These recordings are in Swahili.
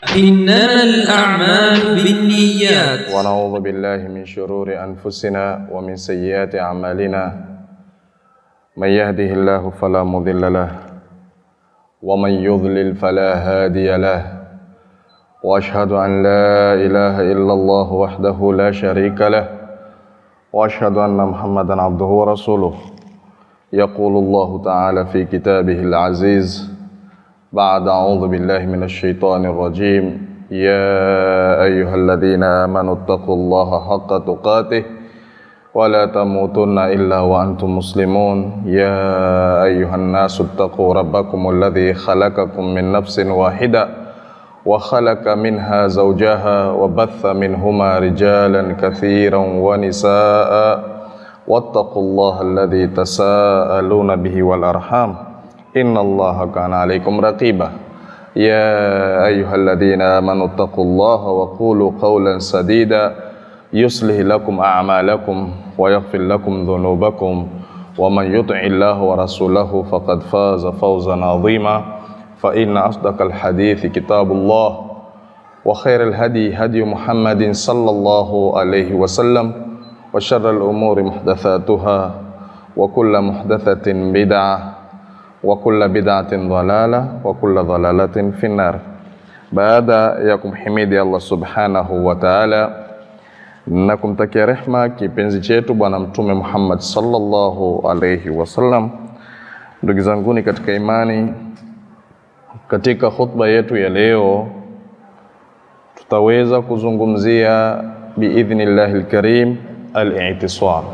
إنما الأعمال بالنيات ونعوذ بالله من شرور أنفسنا ومن سيئات أعمالنا من يهده الله فلا مضل له ومن يضلل فلا هادي له وأشهد أن لا إله إلا الله وحده لا شريك له وأشهد أن محمدا عبده ورسوله يقول الله تعالى في كتابه العزيز بعد أعوذ بالله من الشيطان الرجيم يا أيها الذين آمنوا اتقوا الله حق تقاته ولا تموتن إلا وأنتم مسلمون يا أيها الناس اتقوا ربكم الذي خلقكم من نفس واحدة وخلق منها زوجها وبث منهما رجالا كثيرا ونساء واتقوا الله الذي تساءلون به والأرحام إن الله كان عليكم رقيبا يا أيها الذين آمنوا اتقوا الله وقولوا قولا سديدا يصلح لكم أعمالكم ويغفر لكم ذنوبكم ومن يطع الله ورسوله فقد فاز فوزا عظيما فإن أصدق الحديث كتاب الله وخير الهدي هدي محمد صلى الله عليه وسلم وشر الأمور محدثاتها وكل محدثة بدعة وكل بدعة ضلالة وكل ضلالة في النار baada ya kumhimidi Allah subhanahu wa ta'ala na kumtakia rehma kipenzi chetu bwana mtume Muhammad sallallahu alayhi wasallam ndugu zanguni katika imani katika khutba yetu ya leo tutaweza kuzungumzia biidhnillahi alkarim al-i'tisam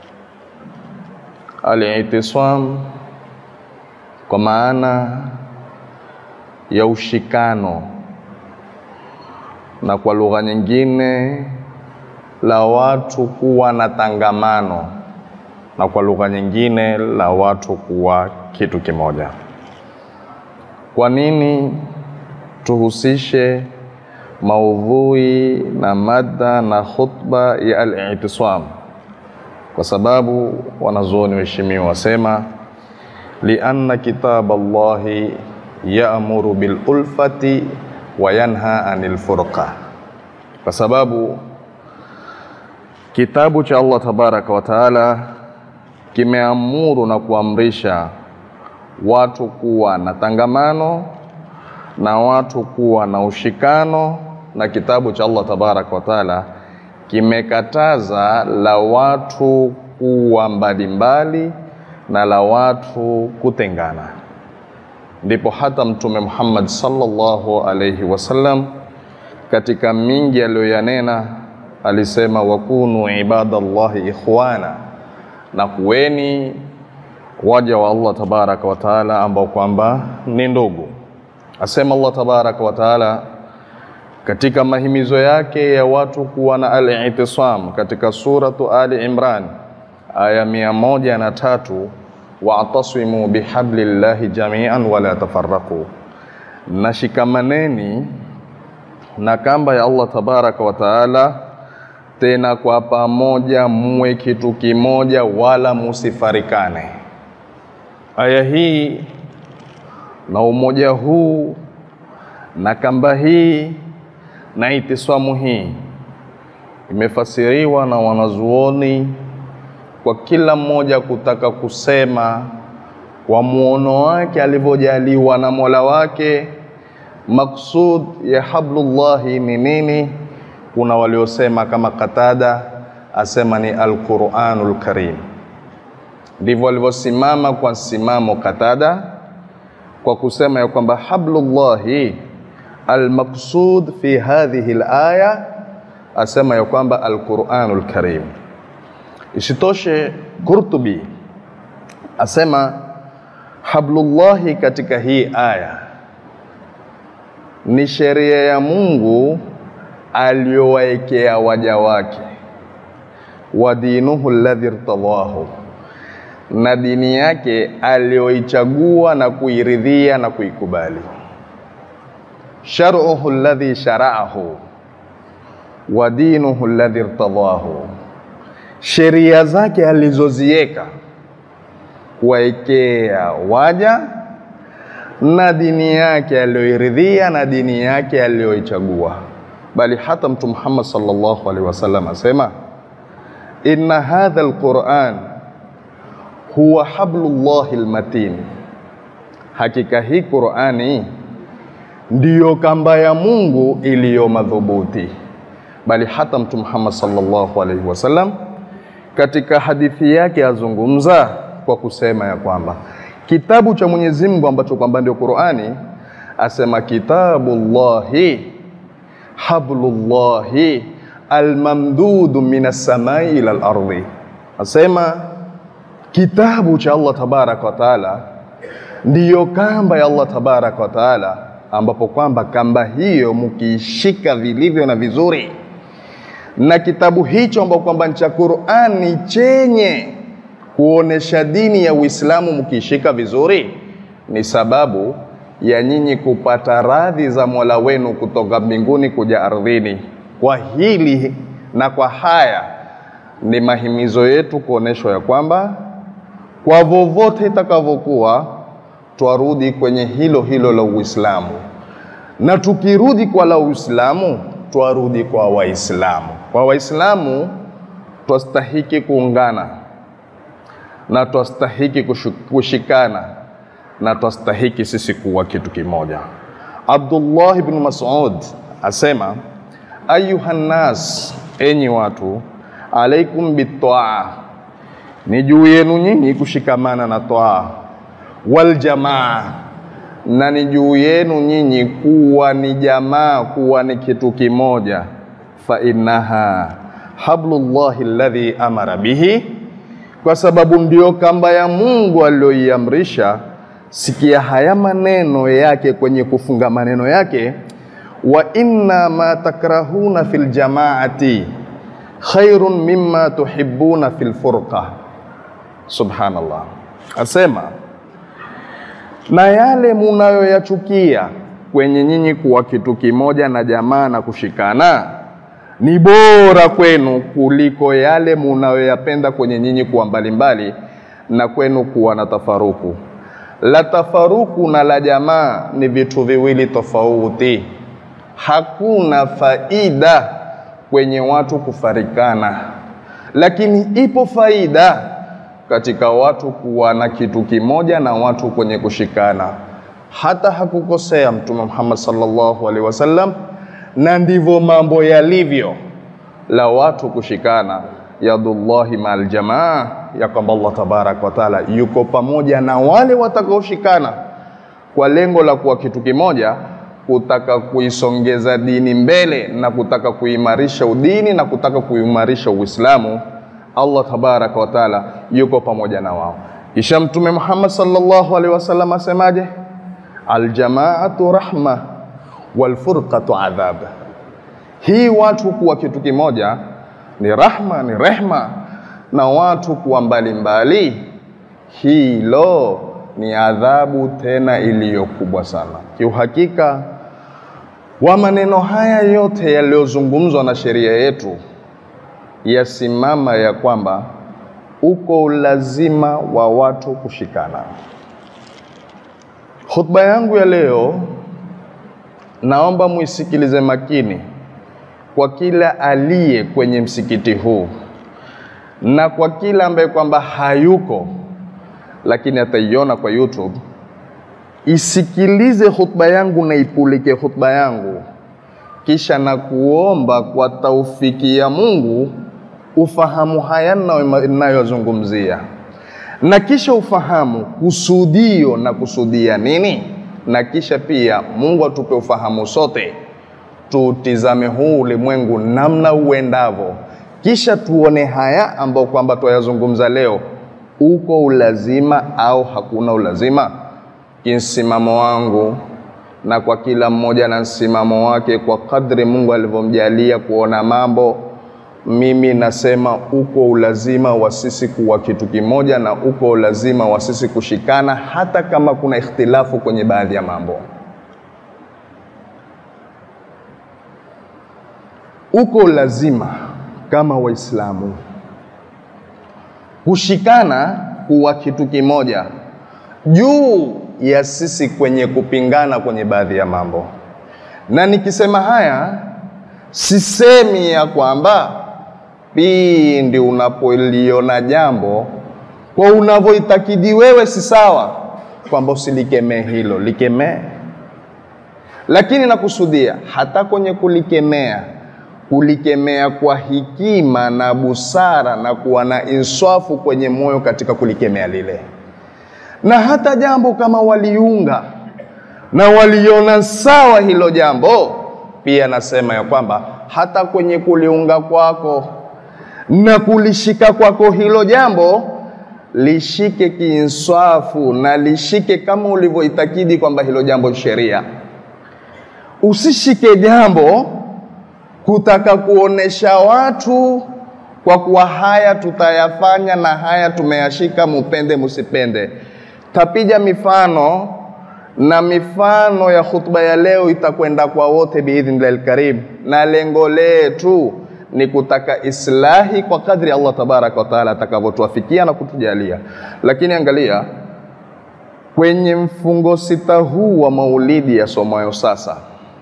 al-i'tisam kwa maana ya ushikano na kwa lugha nyingine la watu kuwa na tangamano na kwa lugha nyingine la watu kuwa kitu kimoja. Kwa nini tuhusishe maudhui na mada na khutba ya al-i'tisam? Kwa sababu wanazuoni waheshimiwa wasema lianna kitab Allahi yaamuru bil ulfati wa yanha anil furqa, kwa sababu kitabu cha Allah tabaraka wa taala kimeamuru na kuamrisha watu kuwa na tangamano na watu kuwa na ushikano, na kitabu cha Allah tabaraka wa taala kimekataza la watu kuwa mbalimbali na la watu kutengana. Ndipo hata Mtume Muhammad sallallahu alayhi wasallam katika mingi aliyoyanena alisema, wakunu ibadallahi ikhwana, na kuweni waja wa Allah tabaraka wa taala ambao kwamba ni ndugu. Asema Allah tabaraka wa taala katika mahimizo yake ya watu kuwa na al-i'tisam katika suratu Ali Imran aya mia moja na tatu wa'tasimu bihablillahi jami'an wala tafarraqu, na shikamaneni na kamba ya Allah tabaraka wa taala, tena kwa pamoja muwe kitu kimoja, wala musifarikane. Aya hii na umoja huu na kamba hii na itiswamu hii imefasiriwa na wanazuoni kwa kila mmoja kutaka kusema kwa muono wake alivyojaliwa na Mola wake, maksud ya hablullahi ni nini. Kuna waliosema kama Qatada asema ni alquranul karim, ndivyo walivyosimama kwa msimamo Qatada kwa kusema ya kwamba hablullahi almaqsud fi hadhihi alaya, asema ya kwamba alquranul karim Isitoshe, Qurtubi asema hablullahi katika hii aya ni sheria ya Mungu aliyowaekea waja wake, wa dinuhu alladhi irtadahu, na dini yake aliyoichagua na kuiridhia na kuikubali, shar'uhu alladhi shara'ahu wa dinuhu alladhi irtadahu sheria zake alizoziweka kuwaekea waja na dini yake aliyoiridhia na dini yake aliyoichagua, bali hata Mtume Muhammad sallallahu alaihi wasallam asema inna hadha alquran huwa hablullahi almatin, hakika hii Qurani ndiyo kamba ya Mungu iliyo madhubuti. Bali hata Mtume Muhammad sallallahu alaihi wasallam katika hadithi yake azungumza kwa kusema ya kwamba kitabu cha Mwenyezi Mungu ambacho kwamba ndio Qurani, asema kitabullahi hablullahi almamdudu minas samai ila al-ardi, asema kitabu cha Allah tabaraka wa taala ndiyo kamba ya Allah tabaraka wa taala, ambapo kwamba kamba hiyo mkiishika vilivyo na vizuri, na kitabu hicho ambapo kwamba ni cha Qur'ani chenye kuonesha dini ya Uislamu mkiishika vizuri, ni sababu ya nyinyi kupata radhi za Mola wenu kutoka mbinguni kuja ardhini. Kwa hili na kwa haya ni mahimizo yetu kuoneshwa ya kwamba kwa vovote itakavyokuwa twarudi kwenye hilo hilo la Uislamu, na tukirudi kwa la Uislamu twarudi kwa Waislamu. Kwa Waislamu twastahiki kuungana na twastahiki kushikana na twastahiki sisi kuwa kitu kimoja. Abdullah ibn Mas'ud asema ayuha nnas, enyi watu, alaikum bitaa, ni juu yenu nyinyi kushikamana na toa, wal jamaa, na ni juu yenu nyinyi kuwa ni jamaa, kuwa ni kitu kimoja. Fa innaha hablullahi alladhi amara bihi, kwa sababu ndio kamba ya Mungu aliyoiamrisha. Sikia haya maneno yake kwenye kufunga maneno yake wa inna ma takrahuna fil jamaati khairun mimma tuhibbuna fil furqa. Subhanallah, asema na yale munayoyachukia kwenye nyinyi kuwa kitu kimoja na jamaa na kushikana ni bora kwenu kuliko yale munayoyapenda kwenye nyinyi kuwa mbalimbali na kwenu kuwa na tafaruku. La tafaruku na la jamaa ni vitu viwili tofauti. Hakuna faida kwenye watu kufarikana, lakini ipo faida katika watu kuwa na kitu kimoja na watu kwenye kushikana. Hata hakukosea Mtume Muhammad sallallahu alaihi wasallam, na ndivyo mambo yalivyo, la watu kushikana, yadullahi ma'al jamaa, ya kwamba Allah tabaraka wa taala yuko pamoja na wale watakaoshikana kwa lengo la kuwa kitu kimoja kutaka kuisongeza dini mbele na kutaka kuimarisha udini na kutaka kuimarisha Uislamu. Allah tabaraka wa taala yuko pamoja na wao. Kisha Mtume Muhammad sallallahu alaihi wasallam asemaje? Aljamaatu rahma walfurqatu adhab. Hii watu kuwa kitu kimoja ni rahma, ni rehma, na watu kuwa mbalimbali, hilo ni adhabu tena iliyo kubwa sana. Kiuhakika wa maneno haya yote yaliyozungumzwa na sheria yetu yasimama ya kwamba uko ulazima wa watu kushikana. Hotuba yangu ya leo naomba muisikilize makini kwa kila aliye kwenye msikiti huu na kwa kila ambaye kwamba hayuko lakini ataiona kwa YouTube. Isikilize hotuba yangu na ipulike hotuba yangu, kisha na kuomba kwa taufiki ya Mungu ufahamu haya ninayozungumzia, na kisha ufahamu kusudio na kusudia nini, na kisha pia Mungu atupe ufahamu sote, tutizame huu ulimwengu namna uendavyo, kisha tuone haya ambayo kwamba twayazungumza leo uko ulazima au hakuna ulazima. Kimsimamo wangu na kwa kila mmoja na msimamo wake kwa kadri Mungu alivyomjalia kuona mambo, mimi nasema uko ulazima wa sisi kuwa kitu kimoja, na uko ulazima wa sisi kushikana, hata kama kuna ikhtilafu kwenye baadhi ya mambo. Uko ulazima kama Waislamu kushikana kuwa kitu kimoja juu ya sisi kwenye kupingana kwenye baadhi ya mambo, na nikisema haya sisemi ya kwamba pindi unapoliona jambo kwa unavyoitakidi wewe si sawa, kwamba usilikemee hilo, likemee. Lakini nakusudia hata kwenye kulikemea, kulikemea kwa hekima na busara na kuwa na inswafu kwenye moyo katika kulikemea lile, na hata jambo kama waliunga na waliona sawa hilo jambo, pia nasema ya kwamba hata kwenye kuliunga kwako na kulishika kwako hilo jambo lishike kiinswafu na lishike kama ulivyoitakidi kwamba hilo jambo sheria. Usishike jambo kutaka kuonesha watu kwa kuwa haya tutayafanya na haya tumeyashika, mupende musipende. Tapija mifano na mifano ya khutba ya leo itakwenda kwa wote biidhnillahi lkarim, na lengo letu ni kutaka islahi kwa kadri Allah tabaraka wa taala atakavyotuafikia na kutujalia. Lakini angalia kwenye mfungo sita huu wa maulidi yasomayo sasa,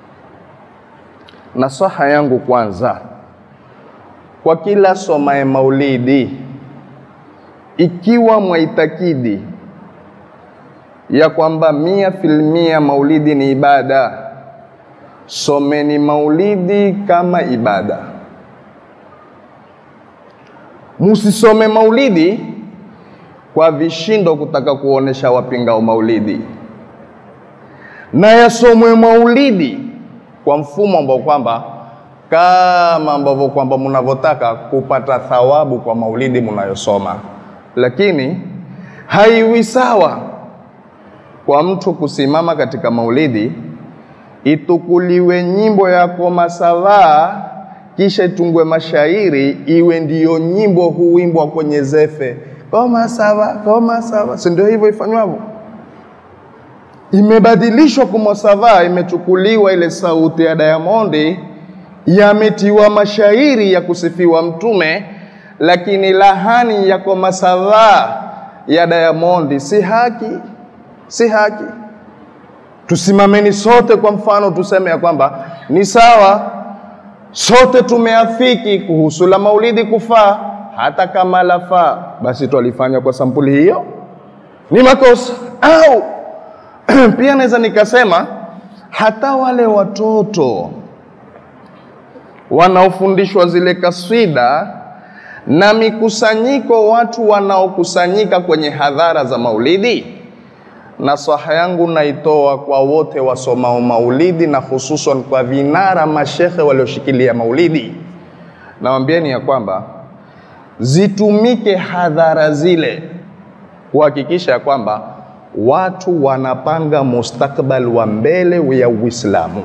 nasaha yangu kwanza kwa kila somaye maulidi, ikiwa mwaitakidi ya kwamba mia filmia maulidi ni ibada, someni maulidi kama ibada. Musisome maulidi kwa vishindo kutaka kuonesha wapingao maulidi, na yasomwe maulidi kwa mfumo ambao kwamba kama ambavyo kwamba mnavyotaka kupata thawabu kwa maulidi mnayosoma, lakini haiwi sawa kwa mtu kusimama katika maulidi itukuliwe nyimbo yako masavaa kisha itungwe mashairi iwe ndiyo nyimbo huimbwa kwenye zefe koma sawa koma sawa, si ndio hivyo ifanywavyo? Imebadilishwa kumosavaa, imechukuliwa ile sauti ya Diamondi, yametiwa mashairi ya kusifiwa Mtume, lakini lahani ya komasavaa ya Diamondi si haki, si haki. Tusimameni sote, kwa mfano tuseme ya kwamba ni sawa sote tumeafiki kuhusu la maulidi kufaa, hata kama lafaa, basi twalifanya kwa sampuli hiyo, ni makosa. Au pia naweza nikasema hata wale watoto wanaofundishwa zile kaswida na mikusanyiko, watu wanaokusanyika kwenye hadhara za maulidi, nasaha yangu naitoa kwa wote wasomao maulidi na hususan kwa vinara mashekhe walioshikilia maulidi, nawambieni ya kwamba zitumike hadhara zile kuhakikisha ya kwamba watu wanapanga mustakbal wa mbele ya Uislamu.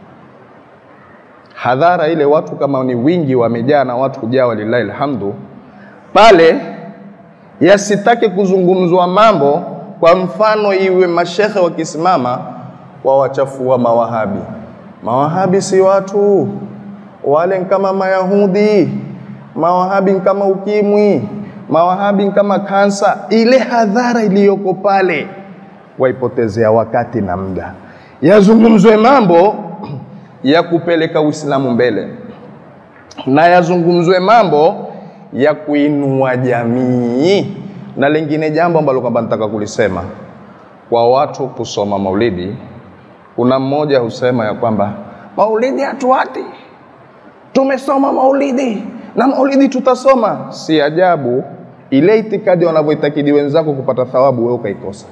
Hadhara ile watu kama ni wingi wamejaa na watu kujaa, walillahi alhamdu, pale yasitake kuzungumzwa mambo kwa mfano iwe mashekhe wakisimama wawachafua mawahabi. Mawahabi si watu wale, kama Mayahudi. Mawahabi kama ukimwi, mawahabi kama kansa. Ile hadhara iliyoko pale waipotezea wakati na muda, yazungumzwe mambo ya kupeleka Uislamu mbele na yazungumzwe mambo ya kuinua jamii na lingine jambo ambalo kwamba nataka kulisema kwa watu kusoma maulidi. Kuna mmoja husema ya kwamba maulidi hatuati, tumesoma maulidi na maulidi tutasoma. Si ajabu ile itikadi wanavyoitakidi wenzako kupata thawabu, wewe ukaikosa,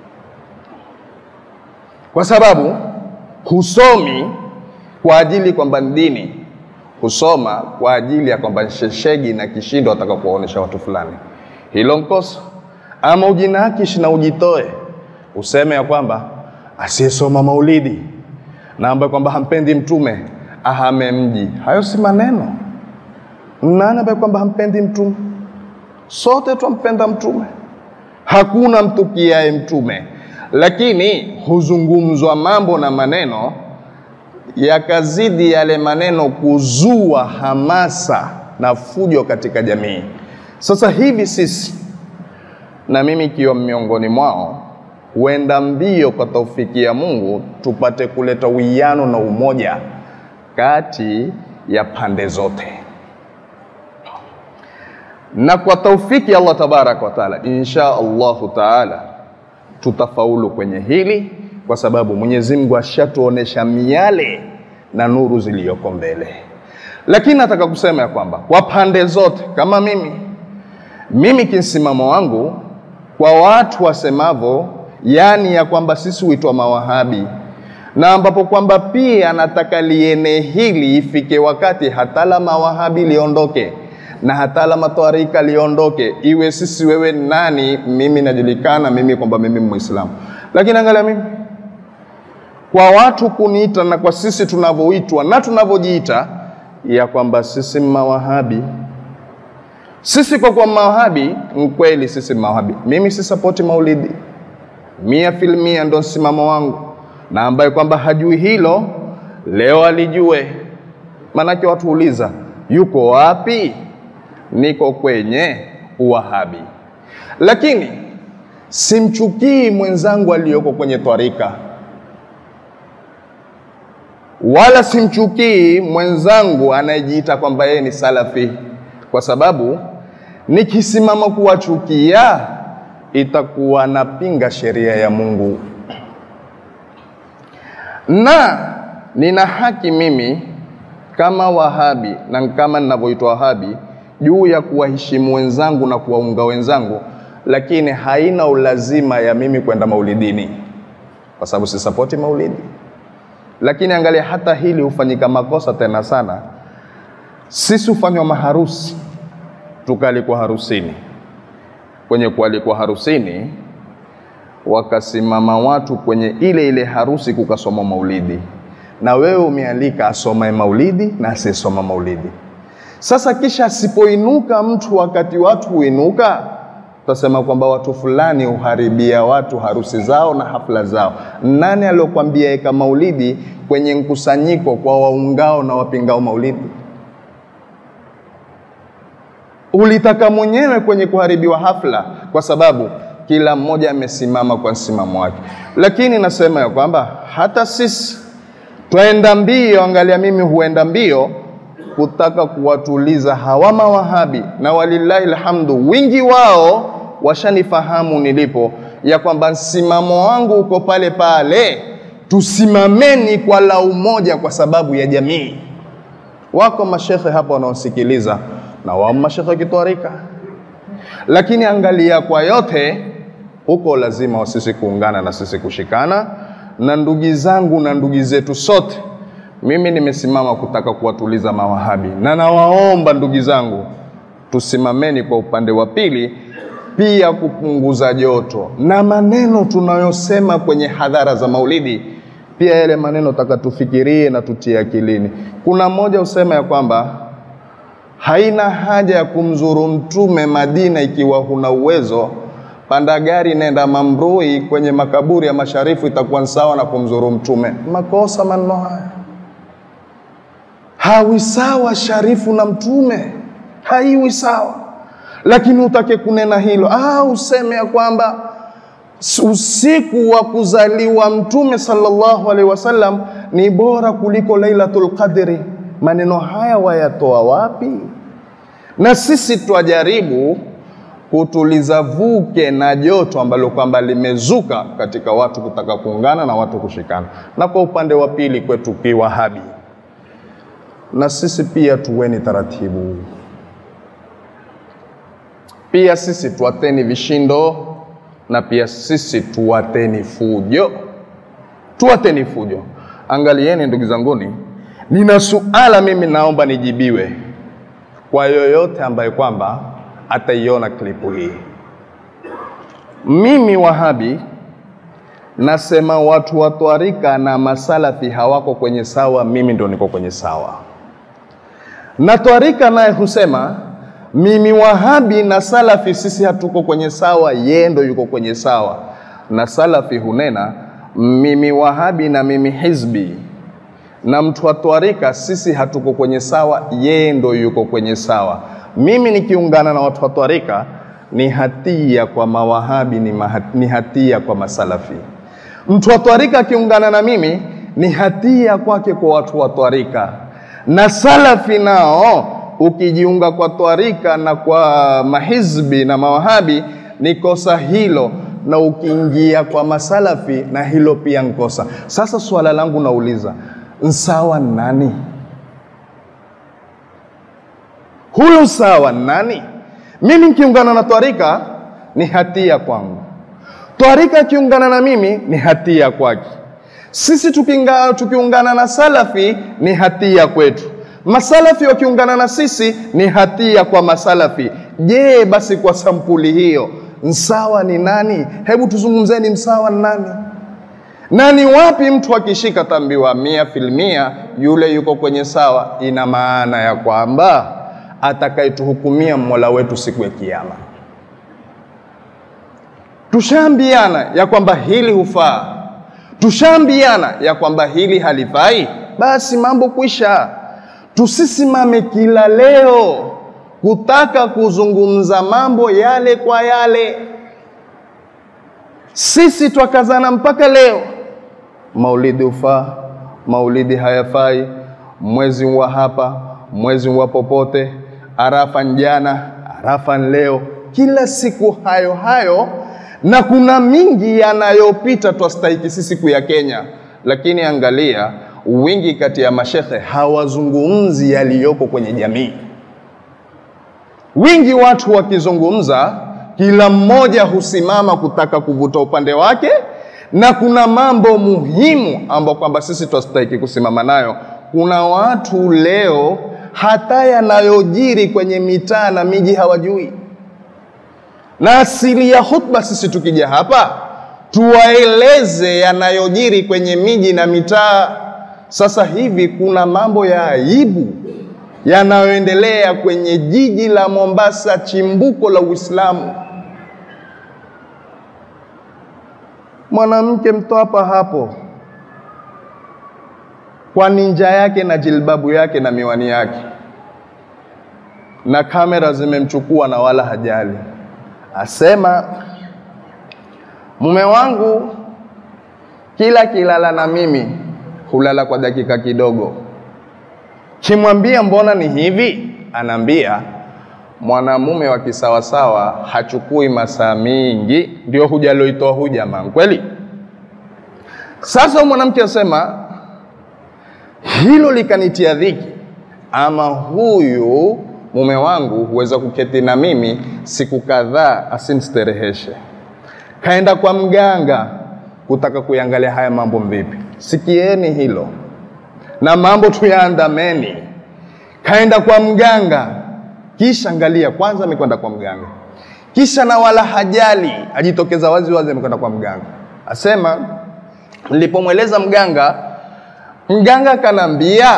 kwa sababu husomi kwa ajili kwamba ni dini, husoma kwa ajili ya kwamba sheshegi na kishindo wataka kuwaonesha watu fulani hilo nkosa. Ama ujinakishi na ujitoe useme ya kwamba asiyesoma maulidi na ambaye kwamba hampendi mtume ahame mji. Hayo si maneno. Nani ambaye kwamba hampendi mtume? Sote twampenda mtume, hakuna mtukiaye mtume, lakini huzungumzwa mambo na maneno yakazidi yale maneno kuzua hamasa na fujo katika jamii. Sasa hivi sisi na mimi ikiwa miongoni mwao, huenda mbio kwa taufiki ya Mungu tupate kuleta uwiano na umoja kati ya pande zote, na kwa taufiki ya Allah tabaraka wa taala, insha Allahu taala tutafaulu kwenye hili, kwa sababu Mwenyezi Mungu ashatuonesha miale na nuru ziliyoko mbele. Lakini nataka kusema ya kwamba kwa pande zote, kama mimi mimi kimsimamo wangu kwa watu wasemavo, yani ya kwamba sisi huitwa mawahabi, na ambapo kwamba pia nataka liene hili ifike wakati hata la mawahabi liondoke na hata la matwarika liondoke, iwe sisi wewe nani, mimi najulikana mimi kwamba mimi Muislamu, lakini angalia mimi kwa watu kuniita na kwa sisi tunavyoitwa na tunavyojiita ya kwamba sisi mawahabi sisi kwa kwa mawahabi mkweli, sisi mawahabi. Mimi si sapoti maulidi mia filmia, ndo msimamo wangu, na ambaye kwamba hajui hilo leo alijue. Maanake watu uliza yuko wapi? Niko kwenye uwahabi, lakini simchukii mwenzangu aliyoko kwenye twarika wala simchukii mwenzangu anayejiita kwamba yeye ni salafi, kwa sababu nikisimama kuwachukia itakuwa napinga sheria ya Mungu, na nina haki mimi kama Wahabi na kama ninavyoitwa Wahabi juu ya kuwaheshimu wenzangu na kuwaunga wenzangu, lakini haina ulazima ya mimi kwenda maulidini, kwa sababu sisapoti maulidi lakini angalia, hata hili hufanyika makosa tena sana. Sisi hufanywa maharusi, tukaalikwa harusini. Kwenye kualikwa harusini, wakasimama watu kwenye ile ile harusi, kukasoma maulidi, na wewe umealika asomae maulidi na asiyesoma maulidi. Sasa kisha asipoinuka mtu wakati watu huinuka, tutasema kwamba watu fulani huharibia watu harusi zao na hafla zao. Nani aliyokwambia eka maulidi kwenye mkusanyiko kwa waungao na wapingao maulidi? Ulitaka mwenyewe kwenye kuharibiwa hafla, kwa sababu kila mmoja amesimama kwa msimamo wake. Lakini nasema ya kwamba hata sisi twaenda mbio, angalia, mimi huenda mbio kutaka kuwatuliza hawa mawahabi, na walillahi alhamdu, wingi wao washanifahamu nilipo, ya kwamba msimamo wangu uko pale pale. Tusimameni kwa la umoja kwa sababu ya jamii. Wako mashekhe hapa wanaosikiliza na wao mashekhe kitwarika, lakini angalia, kwa yote huko lazima wa sisi kuungana na sisi kushikana, na ndugu zangu na ndugu zetu sote mimi nimesimama kutaka kuwatuliza mawahabi, na nawaomba ndugu zangu, tusimameni kwa upande wa pili pia kupunguza joto na maneno tunayosema kwenye hadhara za maulidi. Pia yale maneno taka tufikirie na tutie akilini. Kuna mmoja usema ya kwamba haina haja ya kumzuru mtume Madina ikiwa huna uwezo, panda gari nenda Mambrui kwenye makaburi ya masharifu, itakuwa sawa na kumzuru mtume. Makosa maneno haya hawi sawa sharifu na mtume, haiwi sawa. Lakini utake kunena hilo ah, useme ya kwamba usiku wa kuzaliwa mtume sallallahu alaihi wasallam ni bora kuliko Lailatul Qadri. Maneno haya wayatoa wapi? Na sisi twajaribu kutuliza vuke na joto ambalo kwamba limezuka katika watu kutaka kuungana na watu kushikana, na kwa upande wa pili kwetu kiwahabi na sisi pia tuweni taratibu. Pia sisi tuwateni vishindo, na pia sisi tuwateni fujo, tuwateni fujo. Angalieni ndugu zanguni, nina suala mimi naomba nijibiwe kwa yoyote ambaye kwamba ataiona klipu hii. Mimi Wahabi nasema watu wa twarika na masalafi hawako kwenye sawa, mimi ndo niko kwenye sawa na twarika naye husema mimi wahabi na salafi sisi hatuko kwenye sawa, yeye ndo yuko kwenye sawa. Na salafi hunena mimi wahabi na mimi hizbi, na mtu wa twarika sisi hatuko kwenye sawa, yeye ndo yuko kwenye sawa. Mimi nikiungana na watu wa twarika ni hatia kwa mawahabi, ni, maha, ni hatia kwa masalafi. Mtu wa twarika akiungana na mimi ni hatia kwake kwa watu wa twarika, na salafi nao ukijiunga kwa twarika na kwa mahizbi na mawahabi ni kosa hilo, na ukiingia kwa masalafi na hilo pia nkosa. Sasa swala langu nauliza, nsawa nani huyu? Sawa nani? Mimi nikiungana na twarika ni hatia kwangu, twarika akiungana na mimi ni hatia kwake. Sisi tukinga, tukiungana na salafi ni hatia kwetu, masalafi wakiungana na sisi ni hatia kwa masalafi. Je, basi kwa sampuli hiyo msawa ni nani? Hebu tuzungumzeni, msawa ni nani? Na ni wapi mtu akishika tambiwa mia filmia yule yuko kwenye sawa? Ina maana ya kwamba atakayetuhukumia Mola wetu siku ya Kiyama. Tushaambiana ya kwamba hili hufaa, tushaambiana ya kwamba hili halifai, basi mambo kwisha. Tusisimame kila leo kutaka kuzungumza mambo yale kwa yale. Sisi twakazana mpaka leo, maulidi hufaa, maulidi hayafai, mwezi wa hapa, mwezi wa popote, arafa njana, arafa leo, kila siku hayo hayo, na kuna mingi yanayopita twastahiki sisi kuya Kenya, lakini angalia wingi kati ya mashekhe hawazungumzi yaliyoko kwenye jamii. Wingi watu wakizungumza, kila mmoja husimama kutaka kuvuta upande wake, na kuna mambo muhimu ambayo kwamba sisi twastahiki kusimama nayo. Kuna watu leo hata yanayojiri kwenye mitaa na miji hawajui, na asili ya hutba sisi tukija hapa tuwaeleze yanayojiri kwenye miji na mitaa. Sasa hivi kuna mambo ya aibu yanayoendelea kwenye jiji la Mombasa, chimbuko la Uislamu. Mwanamke mtoapa hapo kwa ninja yake na jilbabu yake na miwani yake, na kamera zimemchukua na wala hajali, asema mume wangu kila kilala na mimi hulala kwa dakika kidogo Kimwambia mbona ni hivi, anaambia mwanamume wa kisawasawa hachukui masaa mingi, ndio hujaloitoa hu jamaa kweli. Sasa mwanamke asema hilo likanitia dhiki, ama huyu mume wangu huweza kuketi na mimi siku kadhaa asinistereheshe. Kaenda kwa mganga kutaka kuyangalia haya mambo vipi. Sikieni hilo na mambo tuyaandameni. Kaenda kwa mganga, kisha angalia, kwanza amekwenda kwa mganga, kisha na wala hajali, ajitokeza wazi wazi, amekwenda kwa mganga, asema nilipomweleza mganga, mganga kanambia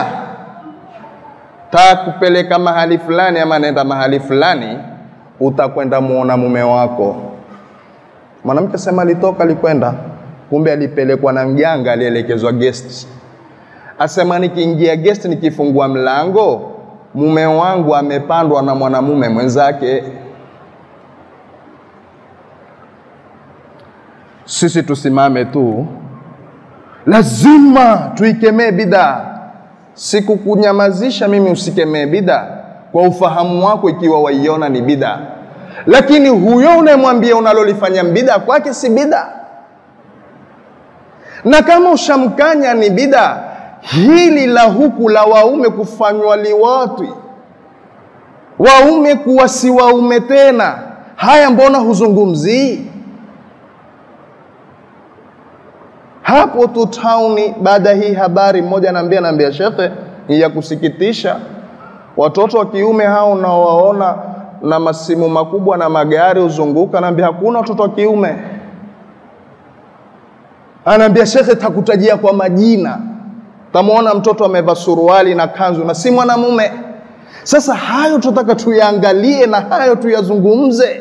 takupeleka mahali fulani, ama nenda mahali fulani, utakwenda muona mume wako. Mwanamke sema alitoka, alikwenda, kumbe alipelekwa na mganga, alielekezwa guest asema nikiingia guest, nikifungua mlango, mume wangu amepandwa na mwanamume mwenzake. Sisi tusimame tu, lazima tuikemee bidaa. Sikukunyamazisha mimi usikemee bidaa kwa ufahamu wako, ikiwa waiona ni bidaa, lakini huyo unayemwambia unalolifanya bidaa kwake si bidaa, na kama ushamkanya ni bidaa hili la huku la waume kufanywa liwatwi, waume kuwa si waume tena, haya mbona huzungumzii? Hapo tu tauni, baada hii habari, mmoja anaambia naambia, shekhe, ni ya kusikitisha, watoto wa kiume hao unaowaona na masimu makubwa na magari huzunguka, naambia hakuna watoto wa kiume. Anaambia shekhe, takutajia kwa majina tamwona mtoto amevaa suruali na kanzu na si mwanamume. Sasa hayo tunataka tuyaangalie na hayo tuyazungumze.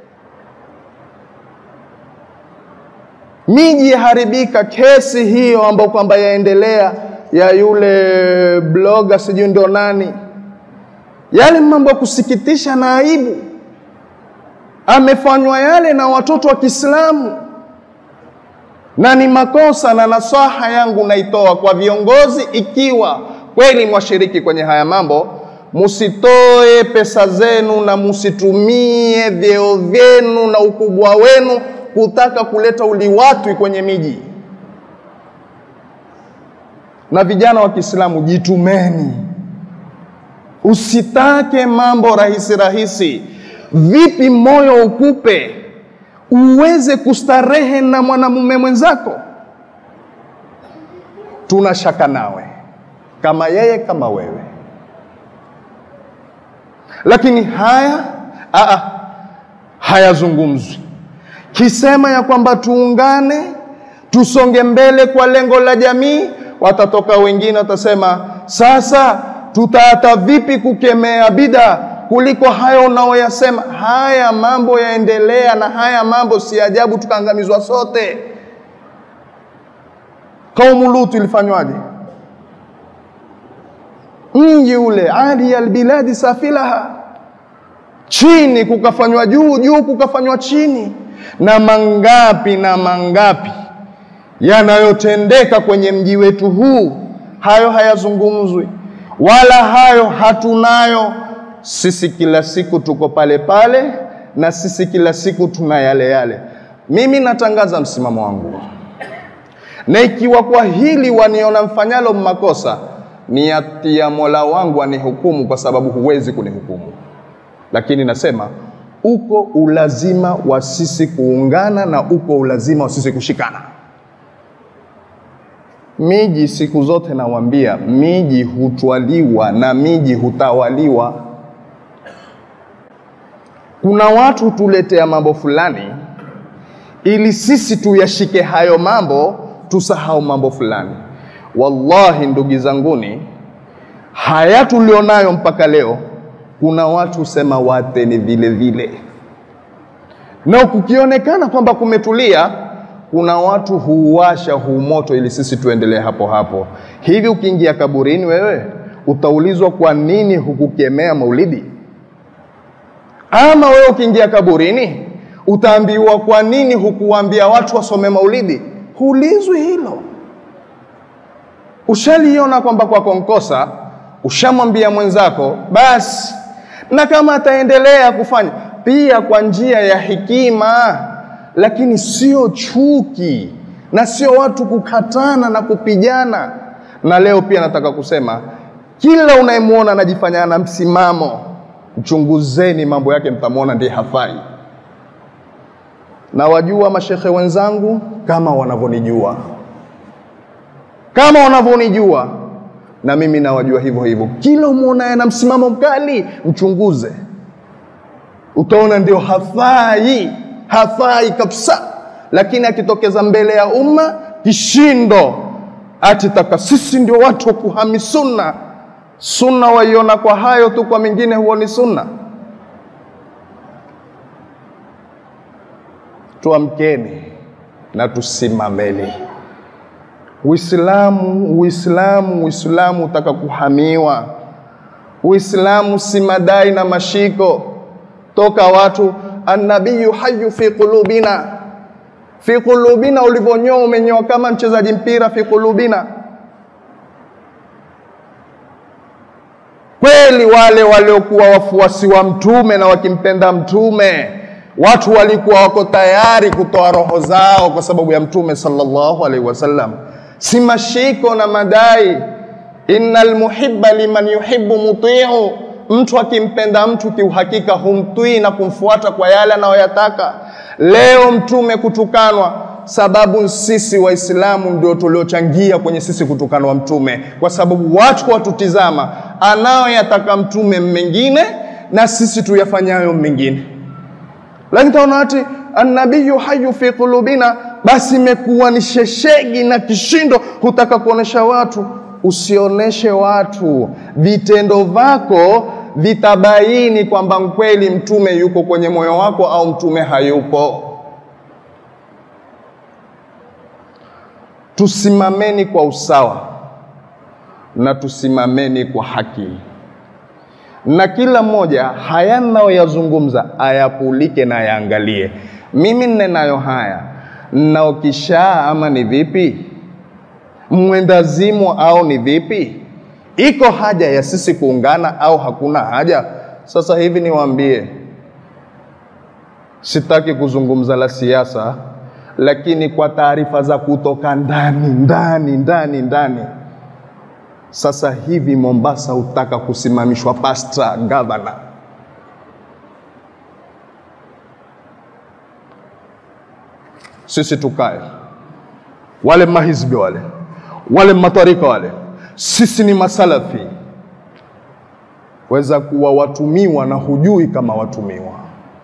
Miji yaharibika, kesi hiyo ambayo kwamba yaendelea ya yule bloga sijui ndio nani, yale mambo ya kusikitisha na aibu. amefanywa yale na watoto wa Kiislamu, na ni makosa. Na nasaha yangu naitoa kwa viongozi, ikiwa kweli mwashiriki kwenye haya mambo, musitoe pesa zenu na musitumie vyeo vyenu na ukubwa wenu kutaka kuleta uliwatwi kwenye miji. Na vijana wa Kiislamu, jitumeni, usitake mambo rahisi rahisi. Vipi moyo ukupe uweze kustarehe na mwanamume mwenzako? Tuna shaka nawe kama yeye kama wewe, lakini haya aa, hayazungumzwi. Kisema ya kwamba tuungane, tusonge mbele kwa lengo la jamii, watatoka wengine watasema, sasa tutaata vipi kukemea bida kuliko hayo unaoyasema. Haya mambo yaendelea, na haya mambo si ajabu tukaangamizwa sote. Kaumu Lutu ilifanywaje? Mji ule ali albiladi safilaha, chini kukafanywa juu, juu kukafanywa chini, na mangapi na mangapi yanayotendeka kwenye mji wetu huu, hayo hayazungumzwi wala hayo hatunayo sisi kila siku tuko pale pale, na sisi kila siku tuna yale yale. Mimi natangaza msimamo wangu, na ikiwa kwa hili waniona mfanyalo makosa, niati ya Mola wangu anihukumu, kwa sababu huwezi kunihukumu. Lakini nasema uko ulazima wa sisi kuungana na uko ulazima wa sisi kushikana. Miji siku zote nawaambia, miji hutwaliwa na miji hutawaliwa. Kuna watu tuletea mambo fulani ili sisi tuyashike hayo mambo, tusahau mambo fulani. Wallahi ndugu zanguni, haya tulionayo mpaka leo, kuna watu husema wate ni vile vile, na kukionekana kwamba kumetulia, kuna watu huuasha huu moto ili sisi tuendelee hapo hapo. Hivi ukiingia kaburini, wewe utaulizwa kwa nini hukukemea maulidi? Ama wewe ukiingia kaburini utaambiwa kwa nini hukuwaambia watu wasome maulidi? Huulizwi hilo. Ushaliona kwamba kwako nkosa, ushamwambia mwenzako basi, na kama ataendelea kufanya pia kwa njia ya hekima, lakini sio chuki na sio watu kukatana na kupigana. Na leo pia nataka kusema kila unayemwona anajifanya na msimamo mchunguzeni mambo yake, mtamwona ndiye hafai. Na wajua mashekhe wenzangu kama wanavyonijua, kama wanavyonijua, na mimi nawajua hivyo hivyo. Kila umwonaye na msimamo mkali, mchunguze, utaona ndio hafai, hafai kabisa. Lakini akitokeza mbele ya umma kishindo, atitaka sisi ndio watu wa kuhami sunna sunna waiona kwa hayo tu, kwa mingine huoni sunna. Tuamkeni na tusimameni. Uislamu, Uislamu, Uislamu utaka kuhamiwa. Uislamu si madai na mashiko toka watu. Annabiyu hayu fi qulubina, fi qulubina, ulivyonyoa umenyoa kama mchezaji mpira, fi qulubina Kweli wale waliokuwa wafuasi wa mtume na wakimpenda mtume, watu walikuwa wako tayari kutoa roho zao kwa sababu ya mtume sallallahu alaihi wasallam, si mashiko na madai. Innal muhibba liman yuhibbu mutiu, mtu akimpenda mtu kiuhakika humtwii na kumfuata kwa yale anayoyataka. Leo mtume kutukanwa sababu sisi Waislamu ndio tuliochangia kwenye sisi kutukanwa mtume, kwa sababu watu watutizama anayoyataka mtume mengine na sisi tuyafanyayo mengine. Lakini taona ati annabiyu hayu fi qulubina, basi imekuwa ni sheshegi na kishindo, hutaka kuonesha watu. Usioneshe watu, vitendo vyako vitabaini kwamba kweli mtume yuko kwenye moyo wako au mtume hayupo. Tusimameni kwa usawa na tusimameni kwa haki. na kila mmoja haya ninayoyazungumza ayapulike na yaangalie. Mimi nnenayo haya nnaokishaa ama ni vipi? Mwendazimu au ni vipi? Iko haja ya sisi kuungana au hakuna haja? Sasa hivi niwaambie, sitaki kuzungumza la siasa, lakini kwa taarifa za kutoka ndani ndani ndani ndani, sasa hivi Mombasa hutaka kusimamishwa pasta gavana. Sisi tukae, wale mahizbi wale wale matarika wale, sisi ni masalafi, weza kuwa watumiwa na hujui kama watumiwa.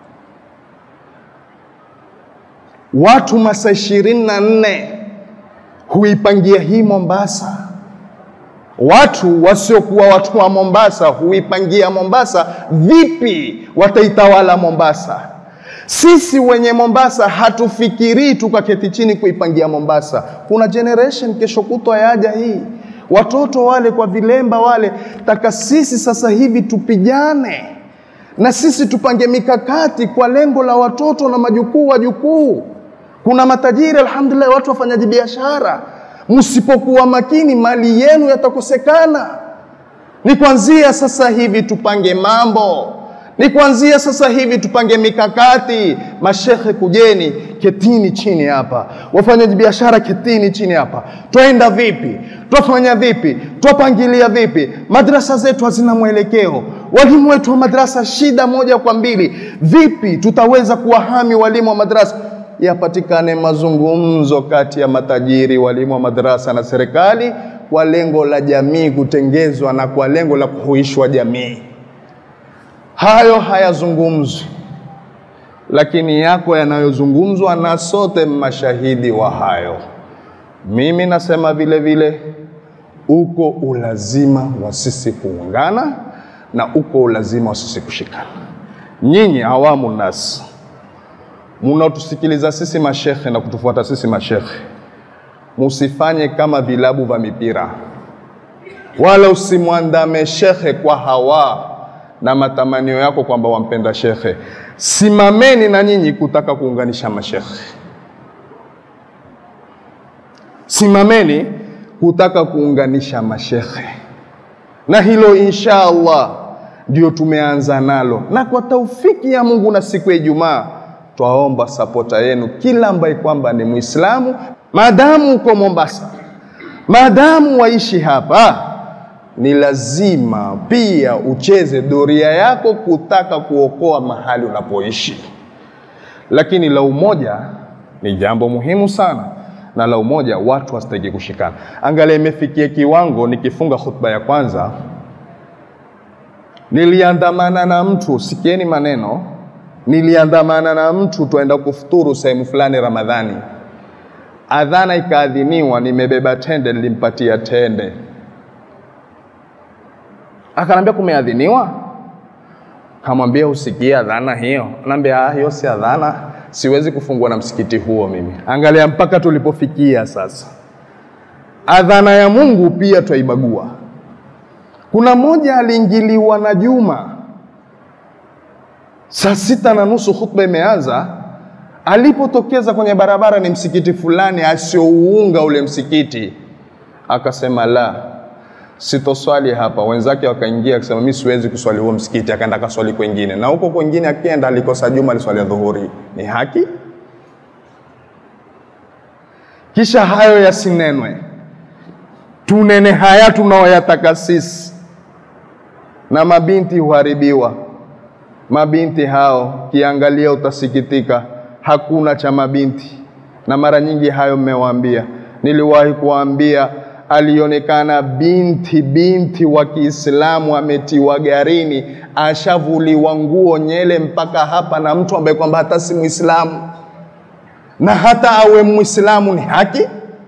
Watu masaa ishirini na nne huipangia hii Mombasa. Watu wasiokuwa watu wa Mombasa huipangia Mombasa vipi wataitawala Mombasa. Sisi wenye Mombasa hatufikirii tukaketi chini kuipangia Mombasa. Kuna generation kesho kutwa yaja hii, watoto wale kwa vilemba wale, taka sisi sasa hivi tupigane na sisi tupange mikakati kwa lengo la watoto na majukuu wajukuu. Kuna matajiri alhamdulillah, watu wafanyaji biashara, msipokuwa makini mali yenu yatakosekana. Ni kuanzia sasa hivi tupange mambo ni kuanzia sasa hivi tupange mikakati. Mashekhe, kujeni, ketini chini hapa, wafanyaji biashara, ketini chini hapa. Twaenda vipi? Twafanya vipi? Twapangilia vipi? Madrasa zetu hazina mwelekeo, walimu wetu wa madrasa shida moja kwa mbili. Vipi tutaweza kuwahami walimu wa madrasa? Yapatikane mazungumzo kati ya matajiri, walimu wa madrasa na serikali, kwa lengo la jamii kutengezwa na kwa lengo la kuhuishwa jamii. Hayo hayazungumzwi, lakini yako yanayozungumzwa, na sote mashahidi wa hayo. Mimi nasema vile vile, uko ulazima wa sisi kuungana na uko ulazima wa sisi kushikana. Nyinyi awamu nas munaotusikiliza sisi mashekhe na kutufuata sisi mashekhe, musifanye kama vilabu vya mipira, wala usimwandame shekhe kwa hawa na matamanio yako kwamba wampenda shekhe. Simameni na nyinyi kutaka kuunganisha mashekhe, simameni kutaka kuunganisha mashekhe, na hilo insha Allah ndio tumeanza nalo, na kwa taufiki ya Mungu na siku ya Ijumaa twaomba sapota yenu, kila ambaye kwamba ni Muislamu, maadamu uko Mombasa, maadamu waishi hapa ni lazima pia ucheze doria yako kutaka kuokoa mahali unapoishi. Lakini la umoja ni jambo muhimu sana, na la umoja watu wasitaki kushikana. Angalia, imefikia kiwango, nikifunga khutba ya kwanza niliandamana na mtu, sikieni maneno, niliandamana na mtu twaenda kufuturu sehemu fulani Ramadhani, adhana ikaadhiniwa, nimebeba tende, nilimpatia tende Akanambia kumeadhiniwa? Kamwambia usikie adhana hiyo? Anaambia ah, hiyo si adhana, siwezi kufungua na msikiti huo mimi. Angalia mpaka tulipofikia sasa, adhana ya Mungu pia twaibagua. Kuna mmoja aliingiliwa na Juma saa sita na nusu, khutba imeanza. Alipotokeza kwenye barabara ni msikiti fulani asiouunga ule msikiti, akasema la sitoswali hapa. Wenzake wakaingia akasema mimi siwezi kuswali huo msikiti, akaenda kaswali kwengine, na huko kwengine akienda alikosa Juma aliswali dhuhuri. Ni haki? Kisha hayo yasinenwe, tunene haya tunaoyataka sisi, na mabinti huharibiwa. Mabinti hao kiangalia, utasikitika, hakuna cha mabinti, na mara nyingi hayo mmewaambia. Niliwahi kuwaambia alionekana binti binti wa Kiislamu ametiwa garini, ashavuliwa nguo nyele mpaka hapa na mtu ambaye kwamba hata si Muislamu, na hata awe Muislamu ni haki.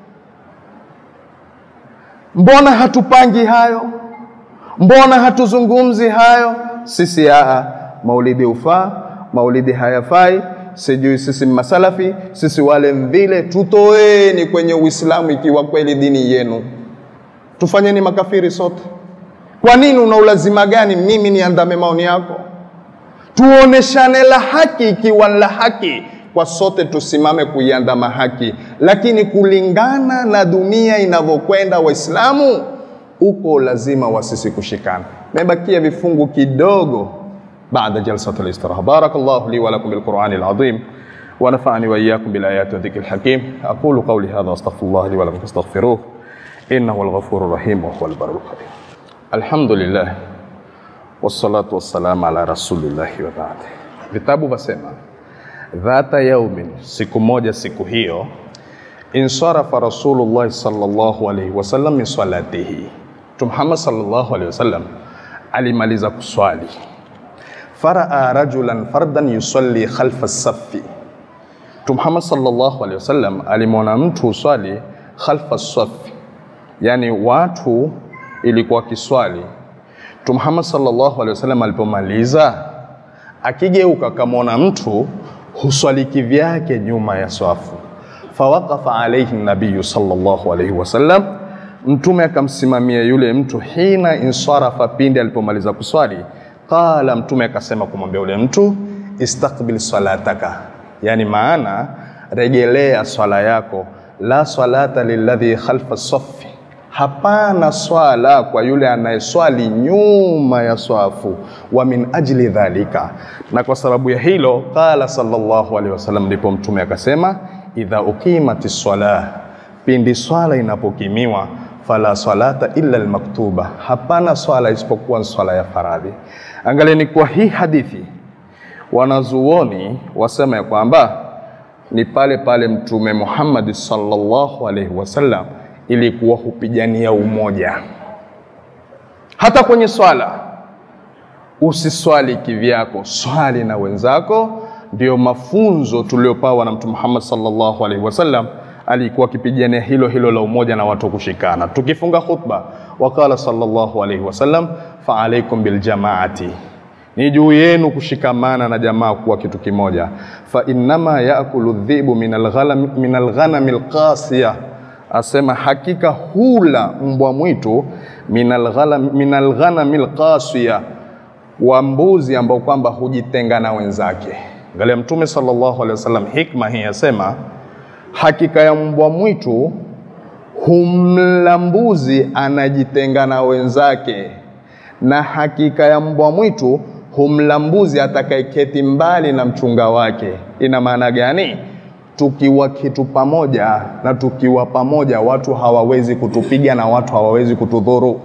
Mbona hatupangi hayo? Mbona hatuzungumzi hayo? Sisi aa, maulidi ufaa, maulidi hayafai sijui sisi masalafi, sisi wale mvile. Tutoeni kwenye Uislamu ikiwa kweli dini yenu, tufanyeni makafiri sote. Kwa nini una ulazima gani mimi niandame maoni yako? Tuoneshane la haki, ikiwa la haki kwa sote tusimame kuiandama haki, lakini kulingana na dunia inavyokwenda, Waislamu uko lazima wa sisi kushikana. Mebakia vifungu kidogo baada jalsat al-istiraha. Barakallahu li wa lakum bil Qur'ani al-azim wa nafa'ani wa iyyakum bil ayati wa dhikril hakim. Aqulu qawli hadha wa astaghfirullah li wa lakum fastaghfiruh innahu al-ghafurur rahim wa huwal barrul karim. Alhamdulillah wassalatu wassalamu ala rasulillahi wa ba'd. Vitabu vasema dhata yaumin, siku moja, siku hiyo, insarafa Rasulullah sallallahu alaihi wasallam min salatihi, Mtume Muhammad sallallahu alaihi wasallam alimaliza kuswali, faraa rajulan fardan yusalli khalfa safi. Mtume Muhammad sallallahu alaihi wasallam alimwona mtu uswali khalfa safi, yani watu ilikuwa kiswali. Mtume Muhammad sallallahu alaihi wasallam alipomaliza akigeuka akamwona mtu huswali kivyake nyuma ya swafu. Fawaqafa alaihi nabiyu sallallahu alaihi wasallam, mtume akamsimamia yule mtu. Hina insarafa, pindi alipomaliza kuswali. Qala, mtume akasema kumwambia yule mtu, istaqbil salataka, yani maana rejelea swala yako. La salata lilladhi khalfa safi Hapana swala kwa yule anayeswali nyuma ya swafu. Wa min ajli dhalika, na kwa sababu ya hilo, qala sallallahu alaihi wasallam, ndipo mtume akasema, idha ukimati swala, pindi swala inapokimiwa, fala salata illa almaktuba, hapana swala isipokuwa swala ya faradhi. Angalieni kwa hii hadithi, wanazuoni wasema ya kwamba ni pale pale Mtume Muhammad sallallahu alaihi wasallam ilikuwa hupigania umoja. Hata kwenye swala usiswali kivyako, swali na wenzako. Ndio mafunzo tuliopawa na Mtume Muhammad sallallahu alaihi wasallam, alikuwa akipigania hilo hilo la umoja na watu kushikana. Tukifunga khutba, waqala sallallahu alaihi wasallam, fa alaikum bil jamaati ni juu yenu kushikamana na jamaa kuwa kitu kimoja. fa innama yaakulu dhibu min alghanami alqasiya asema hakika hula mbwa mwitu min alghanami alqasiya, wa mbuzi ambao kwamba hujitenga na wenzake. Angalia Mtume sallallahu alaihi wasallam, hikma hii asema hakika ya mbwa mwitu humla mbuzi anajitenga na wenzake, na hakika ya mbwa mwitu humla mbuzi atakayeketi mbali na mchunga wake. Ina maana gani? tukiwa kitu pamoja na tukiwa pamoja, watu hawawezi kutupiga na watu hawawezi kutudhuru.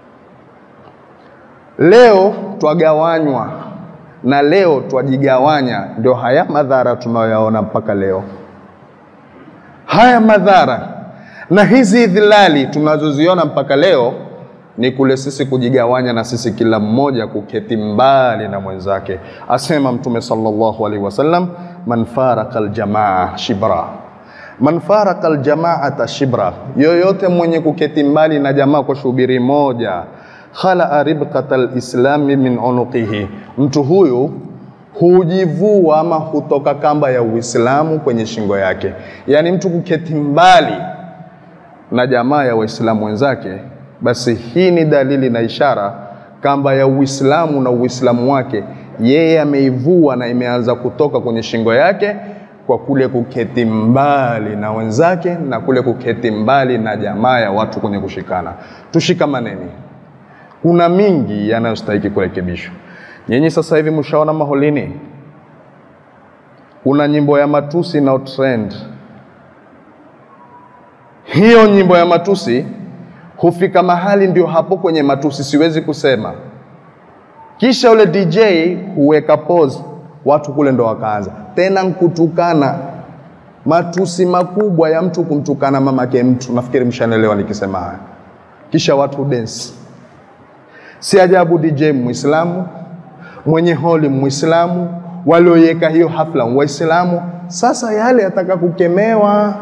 Leo twagawanywa na leo twajigawanya, ndio haya madhara tunayoyaona mpaka leo. Haya madhara na hizi idhilali tunazoziona mpaka leo ni kule sisi kujigawanya na sisi kila mmoja kuketi mbali na mwenzake. Asema Mtume sallallahu alaihi wasallam, man faraka aljamaa shibra, man faraka aljamaata shibra, yoyote mwenye kuketi mbali na jamaa kwa shubiri moja, khalaa ribqata lislami min unuqihi, mtu huyu hujivua ama hutoka kamba ya Uislamu kwenye shingo yake. Yaani mtu kuketi mbali na jamaa ya Waislamu wenzake basi hii ni dalili na ishara kamba ya Uislamu na Uislamu wake yeye ameivua na imeanza kutoka kwenye shingo yake kwa kule kuketi mbali na wenzake na kule kuketi mbali na jamaa ya watu kwenye kushikana. Tushikamaneni, kuna mingi yanayostahiki kurekebishwa. Nyinyi sasa hivi mshaona maholini kuna nyimbo ya matusi na trend. Hiyo nyimbo ya matusi hufika mahali ndio hapo kwenye matusi, siwezi kusema. Kisha ule DJ huweka pause, watu kule ndo wakaanza tena nkutukana, matusi makubwa ya mtu kumtukana mamake mtu. Nafikiri mshanelewa nikisema haya. Kisha watu dance. Si ajabu DJ Muislamu, mwenye holi Muislamu, walioiweka hiyo hafla Waislamu. Sasa yale yataka kukemewa.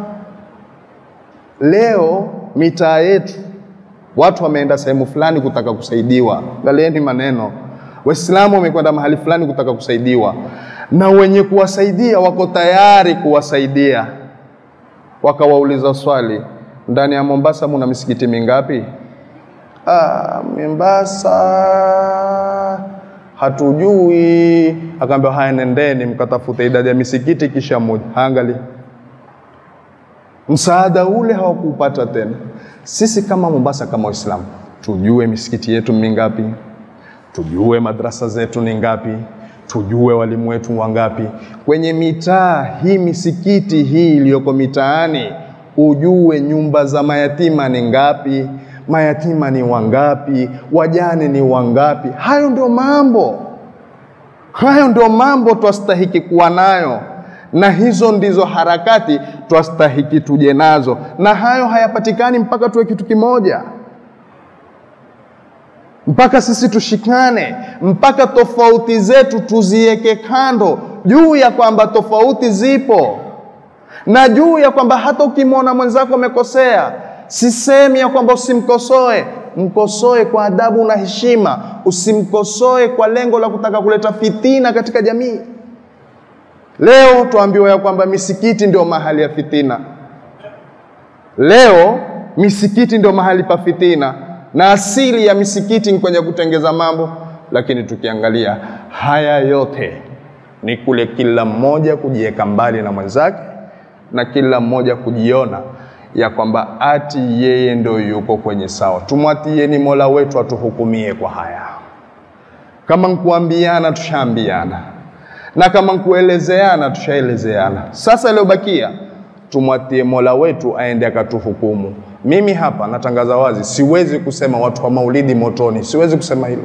Leo mitaa yetu watu wameenda sehemu fulani kutaka kusaidiwa. Angalieni maneno, Waislamu wamekwenda mahali fulani kutaka kusaidiwa, na wenye kuwasaidia wako tayari kuwasaidia. Wakawauliza swali, ndani ya Mombasa muna misikiti mingapi? ah, Mombasa hatujui. Akaambia haya, nendeni mkatafute idadi ya misikiti kisha moja. Angalia msaada ule hawakuupata tena. Sisi kama Mombasa, kama Waislamu, tujue misikiti yetu mingapi, tujue madrasa zetu ni ngapi, tujue walimu wetu wangapi kwenye mitaa hii. Misikiti hii iliyoko mitaani, ujue nyumba za mayatima ni ngapi, mayatima ni wangapi, wajane ni wangapi. Hayo ndio mambo, hayo ndio mambo twastahiki kuwa nayo na hizo ndizo harakati twastahiki tuje nazo, na hayo hayapatikani mpaka tuwe kitu kimoja, mpaka sisi tushikane, mpaka tofauti zetu tuziweke kando, juu ya kwamba tofauti zipo na juu ya kwamba hata ukimwona mwenzako amekosea, sisemi ya kwamba usimkosoe, mkosoe kwa adabu na heshima, usimkosoe kwa lengo la kutaka kuleta fitina katika jamii. Leo tuambiwa ya kwamba misikiti ndio mahali ya fitina. Leo misikiti ndio mahali pa fitina, na asili ya misikiti ni kwenye kutengeza mambo. Lakini tukiangalia haya yote ni kule kila mmoja kujiweka mbali na mwenzake, na kila mmoja kujiona ya kwamba ati yeye ndio yuko kwenye sawa. Tumwatieni Mola wetu atuhukumie kwa haya. Kama nkuambiana, tushaambiana na kama nkuelezeana tushaelezeana. Sasa iliyobakia tumwatie Mola wetu aende akatuhukumu. Mimi hapa natangaza wazi, siwezi kusema watu wa maulidi motoni, siwezi kusema hilo.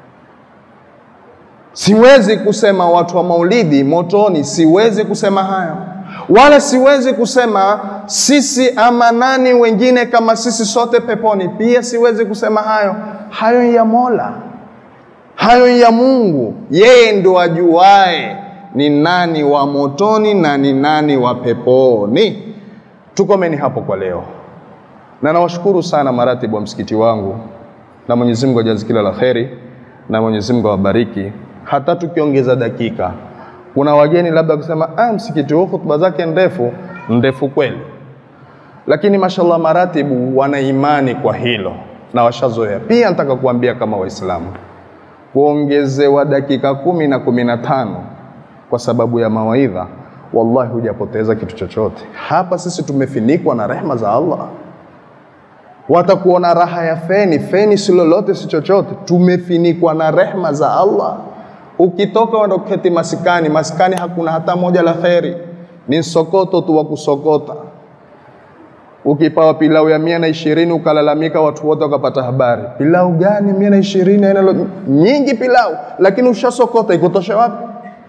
Siwezi kusema watu wa maulidi motoni, siwezi kusema hayo, wala siwezi kusema sisi ama nani wengine kama sisi sote peponi, pia siwezi kusema hayo. Hayo ya Mola hayo ya Mungu, yeye ndo ajuae ni nani wa motoni na ni nani wa peponi. Tukomeni hapo kwa leo, na nawashukuru sana maratibu wa msikiti wangu, na Mwenyezi Mungu ajazi kila la kheri, na Mwenyezi Mungu awabariki. Hata tukiongeza dakika, kuna wageni labda kusema ah, msikiti huu hutuba zake ndefu. Ndefu kweli, lakini mashallah maratibu wana imani kwa hilo na washazoea. Pia nataka kuambia kama Waislamu kuongezewa dakika kumi na kumi na tano kwa sababu ya mawaidha, wallahi hujapoteza kitu chochote. Hapa sisi tumefinikwa na rehma za Allah. Watakuona raha ya feni, feni si lolote, si chochote. Tumefinikwa na rehma za Allah. Ukitoka wenda kuketi masikani, masikani hakuna hata moja la kheri, ni sokoto tu wa kusokota. Ukipawa pilau ya mia na ishirini ukalalamika, watu wote wakapata habari. Pilau gani mia na ishirini? Aina nyingi pilau, lakini ushasokota, ikutoshe wapi?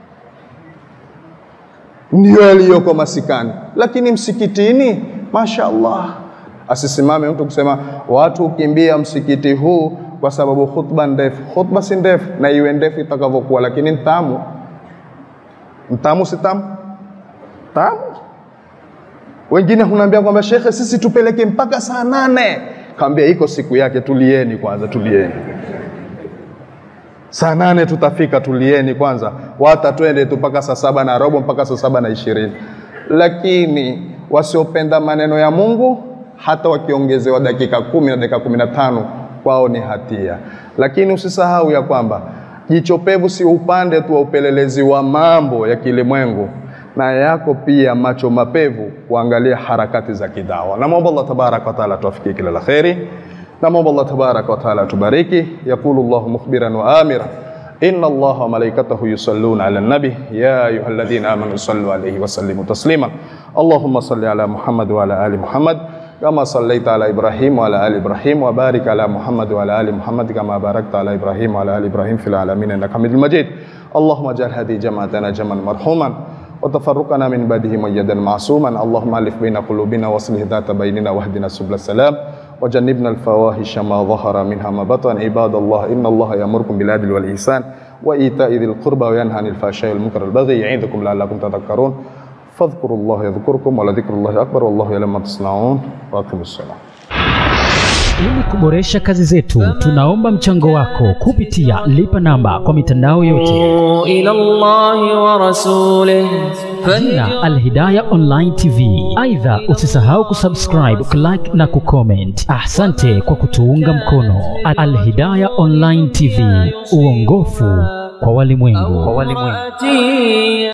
Ndio yaliyoko masikani, lakini msikitini, masha Allah, asisimame mtu kusema watu ukimbia msikiti huu kwa sababu khutba ndefu. Khutba si ndefu, na iwe ndefu itakavyokuwa, lakini ntamu. Ntamu si tamu? Tamu. Wengine hunaambia kwamba shekhe, sisi tupeleke mpaka saa nane. Kaambia iko siku yake, tulieni kwanza, tulieni. Saa nane tutafika, tulieni kwanza, wata twende tu mpaka saa saba na robo mpaka saa saba na ishirini. Lakini wasiopenda maneno ya Mungu hata wakiongezewa dakika kumi na dakika kumi na tano kwao ni hatia. Lakini usisahau ya kwamba jicho pevu si upande tu wa upelelezi wa mambo ya kilimwengu na yako pia macho mapevu kuangalia harakati za kidawa. Namwomba Allah tabaraka wa taala tuwafikie kila la kheri. Namwomba Allah tabaraka wa taala tubariki. Yaqulu Allahu mukhbiran wa amira inna Allaha wa malaikatahu yusalluna ala nabi ya ayyuhalladhina amanu sallu alayhi wa sallimu taslima. Allahumma salli ala Muhammad wa ala ali Muhammad kama sallaita ala Ibrahim wa ala ali Ibrahim wa barik ala Muhammad wa ala ali Muhammad kama barakta ala Ibrahim wa ala ali Ibrahim fil alamin innaka Hamidul Majid. Allahumma ij'al hadhihi jama'atana jam'an marhuman وتفرقنا من بعده ميدا معصوما اللهم الف بين قلوبنا واصلح ذات بيننا واهدنا سبل السلام وجنبنا الفواحش ما ظهر منها ما بطن عباد الله ان الله يامركم بالعدل والاحسان وايتاء ذي القربى وينهى عن الفحشاء والمنكر والبغي يعظكم لعلكم تذكرون فاذكروا الله يذكركم ولذكر الله اكبر والله يعلم ما تصنعون واقيموا الصلاه Ili kuboresha kazi zetu, tunaomba mchango wako kupitia lipa namba kwa mitandao yote, إلى الله ورسوله jina Alhidaya Online TV. Aidha, usisahau kusubscribe, kulike na kucomment. Asante kwa kutuunga mkono. Alhidaya Online TV, uongofu kwa walimwengu. فهدي